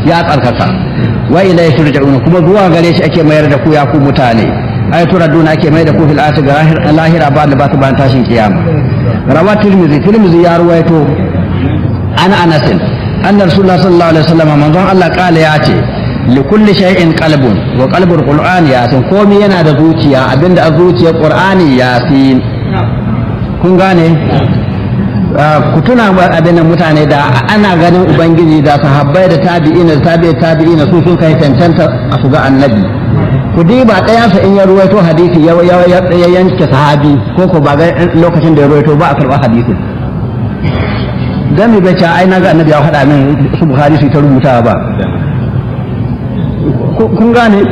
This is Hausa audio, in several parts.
ya tsarkaka wa ilayhi turja'una kuma zuwa gare shi ake mayar da ku ya ku mutane ay turaduna ake mayar da ku fil akhir lahira ba da ba su ban tashin kiyama rawa tirmidhi tirmidhi ya ruwaito an anasin anna rasulullah sallallahu alaihi wasallam manzon Allah kala ya ce li kulli shay'in qalbun wa qalbul qur'ani yasin komai yana da zuciya abinda a zuciyar qur'ani yasin kun gane ku tuna abin nan mutane da ana ganin ubangiji da sahabbai da tabi'ina da tabi'i tabi'ina su sun kai cancanta a su ga annabi ku diba ɗayansa in ya ruwaito hadisi ya ya yanke sahabi ko ko ba ga lokacin da ya ruwaito ba a karɓa hadisin dan mi bai ce ai na ga annabi ya faɗa min su bukhari su ta rubuta ba kun gane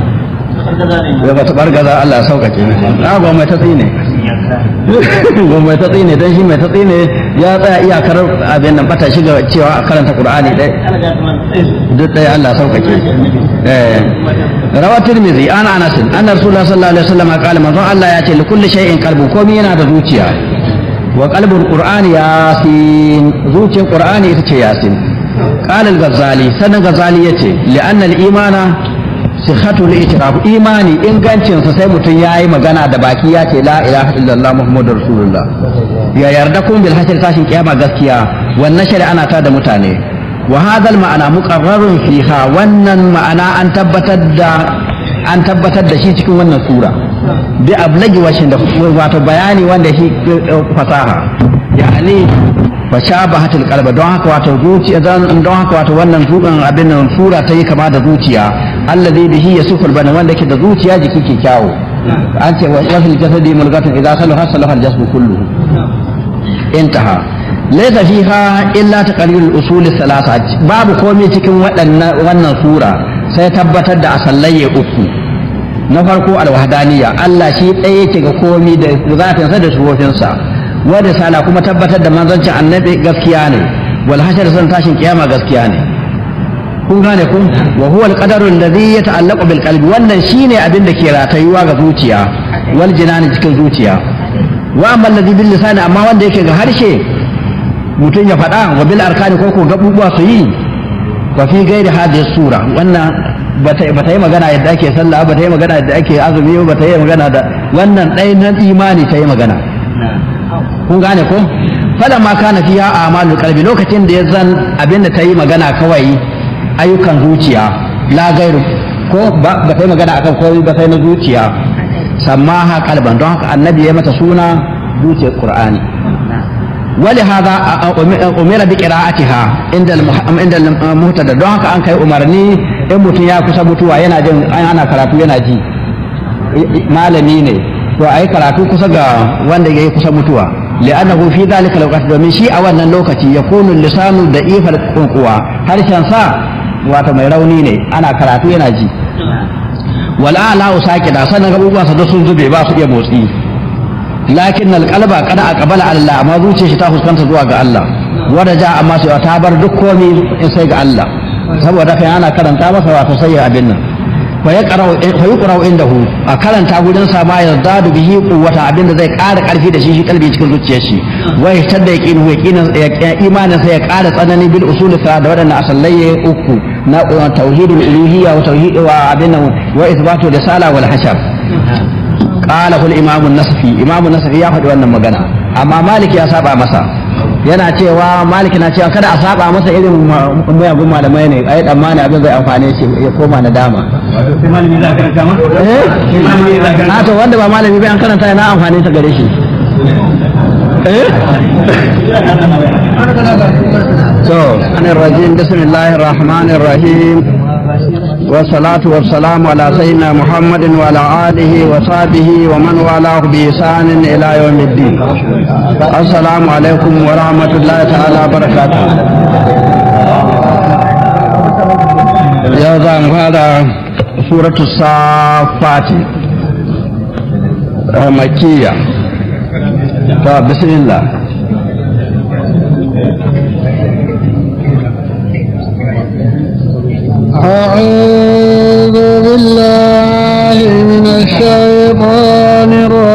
ya ba ta bargaza Allah ya sauƙaƙe na ba mai ta tsine ba mai ta tsine dan shi mai ta tsine ya tsaya iyakar abin nan bata shiga cewa a karanta Qur'ani dai duk dai Allah sauƙaƙe eh rawa tirmidhi an anas anna rasulullah sallallahu alaihi wasallam qala manzon Allah ya ce li kulli shay'in qalbun komai yana da zuciya wa qalbul qur'ani yasin zuciyar qur'ani ita ce yasin qala al-ghazali sanan ghazali yace li anna al-imana sihhatul itiraf imani ingancin sa sai mutum yayi magana da baki ya ce la ilaha illallah muhammadur rasulullah ya yarda kun bil hashr tashin kiyama gaskiya wannan shari'a ana ta da mutane wa hadha ma'ana muqarrarun fiha wannan ma'ana an tabbatar da an tabbatar da shi cikin wannan sura bi ablagi washin da wato bayani wanda shi fasaha yani fashabahatul qalba don haka wato zuciya don haka wato wannan zuban abin nan sura ta yi kama da zuciya allazi bihi yasuful bana wanda ke da zuciya jiki ke kyawo an ce wa fil jasadi mulgatun idza salaha salaha al jasmu kulluhu intaha laysa fiha illa taqrirul usul thalatha babu komai cikin waɗannan wannan sura sai tabbatar da asallaye uku na farko alwahdaniya Allah shi ɗaya yake ga komai da zatinsa da sufofinsa wadda sala kuma tabbatar da manzancin annabi gaskiya ne wal hashar san tashin kiyama gaskiya ne kun gane kun wa huwa al qadaru alladhi yata'allaqu bil qalbi wannan shine abin da ke ratayuwa ga zuciya wal jinani cikin zuciya wa amma alladhi bil lisani amma wanda yake ga harshe mutum ya faɗa wa bil arkani ko ko gabubuwa su yi wa fi gairi hadhihi sura wannan bata bata yi magana yadda ake sallah bata yi magana yadda ake azumi bata yi magana da wannan ɗaya nan imani ta yi magana kun gane ko fada ma kana fiya a amalul qalbi lokacin da ya zan abin da ta yi magana kawai ayyukan zuciya la gairu ko ba ta yi magana akan komai ba sai na zuciya sammaha kalban don haka annabi ya mata suna zuciyar qur'ani wali hada umira bi qira'atiha inda inda muhtada don haka an kai umarni in mutum ya kusa mutuwa yana jin ana karatu yana ji malami ne to ai karatu kusa ga wanda yayi kusa mutuwa li'annahu fi dhalika alwaqt domin shi a wannan lokaci yakunu lisanu da ifal kuwa harshen sa wato mai rauni ne ana karatu yana ji wala la usaqida sanan abubuwa sa sun zube ba su iya motsi lakin alqalba kada aqbala Allah amma zuciyar shi ta fuskanta zuwa ga Allah wanda ja amma sai ta bar duk komai in sai ga Allah saboda kai ana karanta masa wato sai abin nan fa yuqra'u indahu a karanta gurin sa ma yazdadu bihi quwwata abinda zai ƙara ƙarfi da shi shi kalbi cikin zuciyar shi wa yashtadda yaqinu yaqinin imanin sa ya ƙara tsanani bil usul sa da wadannan asallai uku na tauhidul uluhiyya wa tauhid wa abin wa ithbatu risala wal hashar qala kul imam an-nasfi imam an-nasfi ya faɗi wannan magana amma malik ya saba masa yana cewa malik na cewa kada a saba masa irin mayagun malamai ne ai dan mani abin zai amfane shi ya koma na dama malami za ka karanta ma? eh malami za ka a to wanda ba malami bai an karanta yana amfani ta gare shi eh to anir rajim bismillahir rahmanir rahim والصلاة والسلام على سيدنا محمد وعلى آله وصحبه ومن والاه بإحسان إلى يوم الدين السلام عليكم ورحمة الله تعالى وبركاته يا زان هذا سورة الصافات مكية بسم الله أعوذ بالله من الشيطان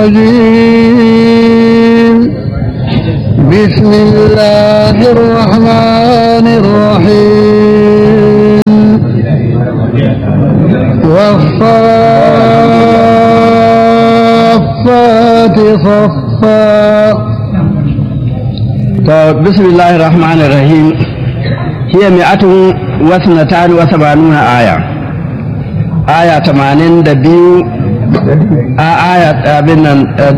الرجيم بسم الله الرحمن الرحيم والصافات صفا to bismillahir rahmanir rahim hiya mi'atun wa sanatan wa sabanuna aya aya 82 a aya abin nan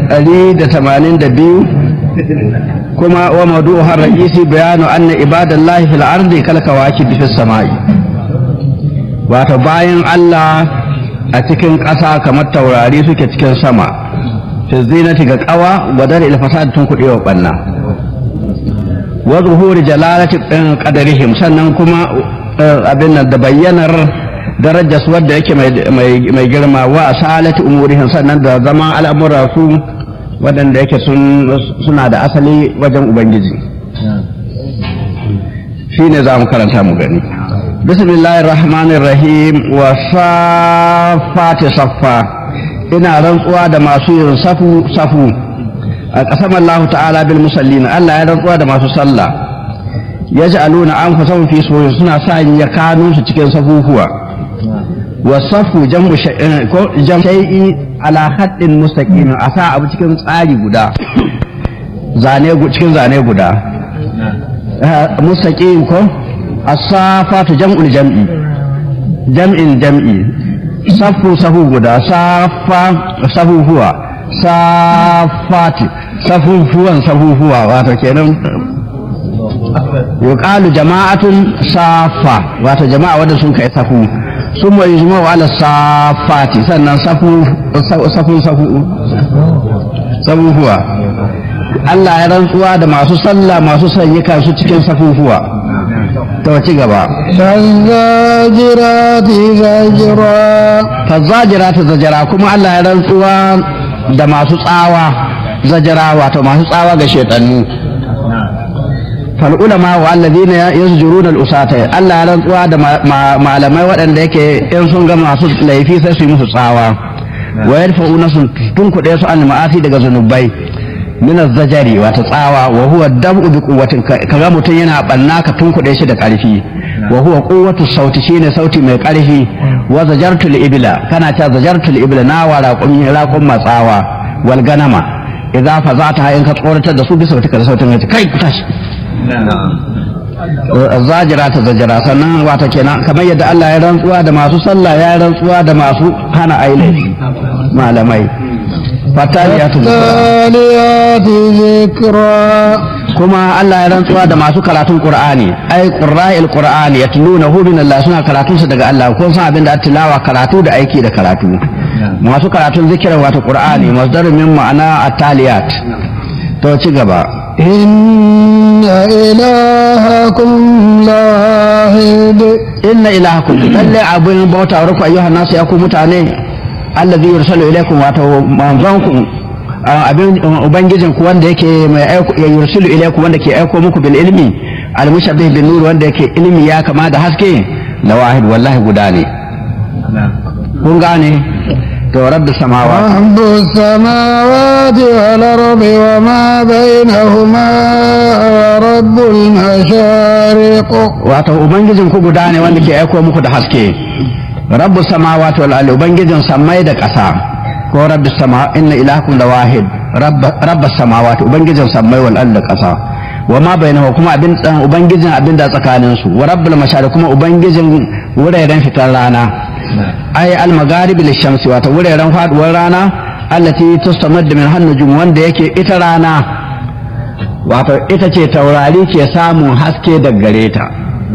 182 kuma wa mawdu'uha ar-ra'isi bayanu anna ibadallahi fil ardi kal kawakib fis samai wato bayan Allah a cikin ƙasa kamar taurari suke cikin sama fi zinati ga ƙawa wadar ilfasad tun kuɗewa ɓanna wa zuhuri jalalati qadarihim sannan kuma abin nan da bayyanar darajar su wadda yake mai girma wa asalati umurihim sannan da zama al'amura su waɗanda yake suna da asali wajen ubangiji shine za mu karanta mu gani bismillahir rahmanir rahim wa safati saffa ina rantsuwa da masu yin safu safu a ƙasar Allah ta'ala bil musallin Allah ya rantsuwa da masu sallah ya ji aluna an kusan fi soyin suna sa ya kanu su cikin safufuwa wa safu jam'u shay'i ala haddin mustaqim a sa abu cikin tsari guda zane cikin zane guda mustaqim ko as-safatu jam'ul jam'i jam'in jam'i safu safu guda safa safu huwa safati safufuwan safufuwa wato kenan yuqalu jama'atun safa wato jama'a wanda sun kai safu sun mai yujma wa ala safati sannan safu safu safu safufuwa Allah ya rantsuwa da masu sallah masu sanyika su cikin safufuwa to ci gaba فالزاجرات زجرا fazzajiratu zajara kuma Allah ya rantsuwa da masu tsawa zajara wato masu tsawa ga shaitannu fal ulama wa alladhina yasjuruna al usata Allah ya rantsuwa da malamai waɗanda yake in sun ga masu laifi sai su yi musu tsawa wa yarfa'una sun tunkuɗe su an ma'asi daga zunubai min zajari wato tsawa wa huwa dab'u bi quwwatin kaga mutum yana banna ka tunkuɗe shi da ƙarfi wa huwa quwwatu sauti shine sauti mai ƙarfi wa zajartul ibla kana ta zajartul ibla na wa raqum raqum matsawa wal ganama idza fazata in ka tsoratar da su bisa sautika da sautin kai ku tashi zajira ta zajira sannan wata kenan kamar yadda Allah ya rantsuwa da masu sallah ya rantsuwa da masu hana aile malamai fataliyatu التاليات ذكرا kuma Allah ya rantsuwa da masu karatun Qur'ani ai qurra'il Qur'ani yatlunahu min Allah suna karatun su daga Allah ko san abin da tilawa karatu da aiki da karatu masu karatun zikirin wato Qur'ani masdarun min ma'ana at-taliyat to ci gaba إن إلهكم لاحد inna ilahakum lalle abin bauta wa ayyuhan nasu ya ku mutane allazi yursalu ilaykum wato manzonku abin ubangijin ku wanda yake mai aiko ya yursalu ilaykum wanda ke aiko muku bil ilmi al mushabbih bin nur wanda yake ilmi ya kama da haske la wahid wallahi guda ne kun gane to rabbi samawati رب السماوات والأرض وما بينهما ورب المشارق wato ubangijin ku guda ne wanda ke aiko muku da haske rabbu samawati wal ardi ubangijin samai da ƙasa ko rabbi sama inna ilahakum la wahid rabbas samawati ubangijin samai wal ardi da ƙasa wa ma bainahu kuma abin tsan ubangijin abin da tsakanin su wa rabbul mashariq kuma ubangijin wuraren fitar rana ay al magharibi lishamsi wato wuraren faduwar rana allati tustamaddu min hannujum wanda yake ita rana wato ita ce taurari ke samun haske daga gare ta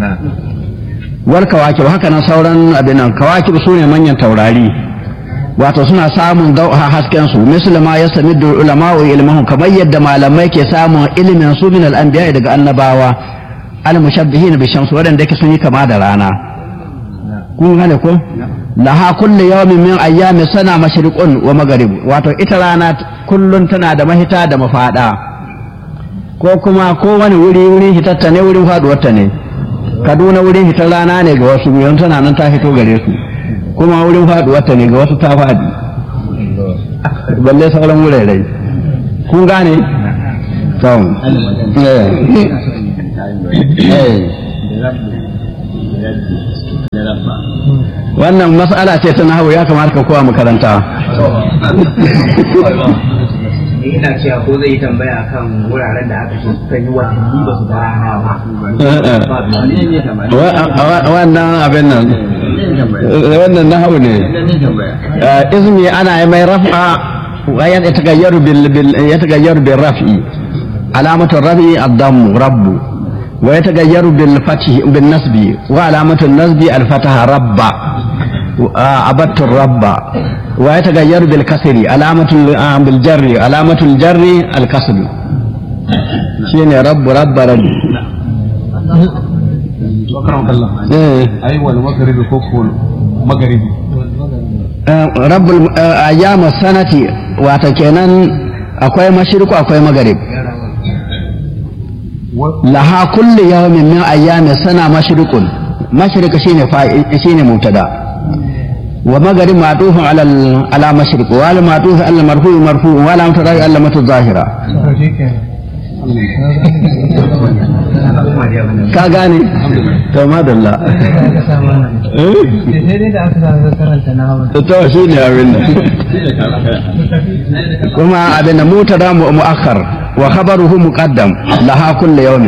wal kawakib haka nan sauran abin nan kawakib su ne manyan taurari wato suna samun dauha hasken su muslima ya sami da ulama wa ilmuhum kamar yadda malamai ke samun ilimin su min al-anbiya daga annabawa al mushabbihin bi shams wadanda yake sun yi kama da rana kun gane ko laha kullu yawmin min ayyami sana mashriqun wa maghrib wato ita rana kullun tana da mahita da mafada ko kuma ko wani wuri wurin hitatta ne wurin faduwarta ne kaduna wurin hitar rana ne ga wasu yanzu tana nan ta fito gare su kuma wurin faduwarta ne ga wasu ta fadi balle sauran wurare kun gane sau eh eh wannan mas'ala ce ta nahawu ya kamata ka kowa makaranta ina cewa ko zai yi tambaya kan wuraren da aka ce suka yi watanni ba su ga rana ba wannan abin nan wannan nahawu ne izmi ana yi mai raf'a wa ya tagayyaru bil ya tagayyaru bil raf'i alamatu raf'i ad-damm rabbu wa ya tagayyaru bil fathi bin nasbi wa alamatu nasbi al-fataha rabba abattu rabba wa ya tagayyaru bil kasri alamatu bil jarri alamatu al-jarri al-kasr shine rabbu rabba rabbu eh أيوة المغرب كوكو مغربي rabbul ayyama sanati wata kenan akwai mashriku akwai magarib laha kulli yawmin min ayyami sana mashrikun mashriq shine fa'i shine mubtada wa magarib ma'tufun ala al- ala mashriq wa al ma'tuf ala marfu marfu wa la mutara ala matu zahira ka gane to madalla eh sai dai da aka sa karanta na hawa to shi ne abin nan kuma abin da mutada mu mu'akhar wa khabaruhu muqaddam laha kullu yawmin